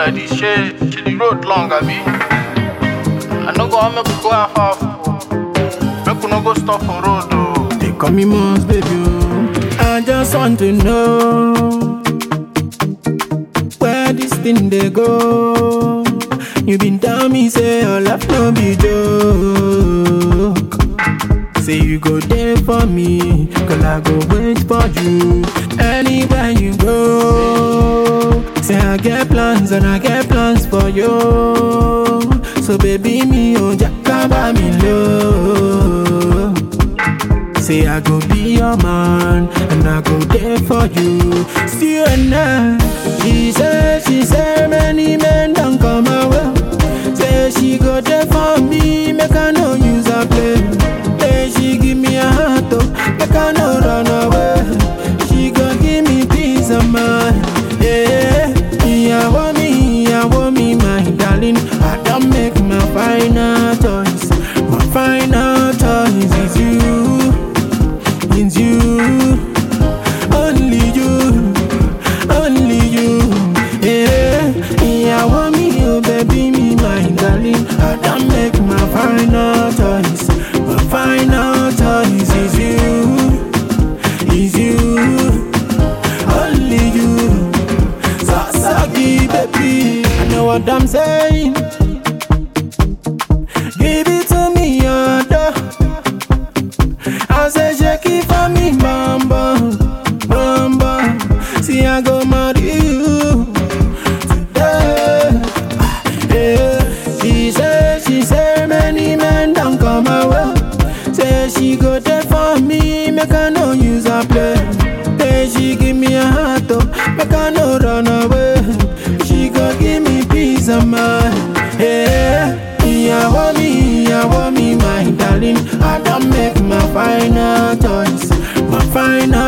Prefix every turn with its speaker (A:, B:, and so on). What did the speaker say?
A: like this? Shey, shey the road long, abi? I no go wan make we go half half. Make we no go stop for road o.
B: They call me Mons, baby. oh. I just want to know where this thing they go. You been tell me say your love no be joke. Say you go there for me, cause I go wait for you anywhere you go. Say I get plans and I get plans for you. So baby me oh jakaba me low. Say I go be your man and I go there for you. Still and I, she said, she said many men don't come my way. Say she go there for me, make I no use a play. Say she give me a heart, oh, make I no run away. She go give me peace of mind, yeah. Yeah, want me, yeah, want me, my darling. I don't make my final choice. My final choice is you. It's you, only you, only you. Yeah, yeah, want me, oh baby, me, my darling. I don't make my final choice. My final choice is you, is you, only you. Sasaki, baby, I know what I'm saying. Give it to me, your I say shake it for me, bam bam, bam bam. See I go marry you today. Yeah. She say, she say many men don't come my way. Say she go there for me, make I no use a play. Say she give me a heart, oh, make I no run away. She go give me peace of mind. Yeah. Yeah, want me, yeah, want me, my darling. I don't make my final choice, my final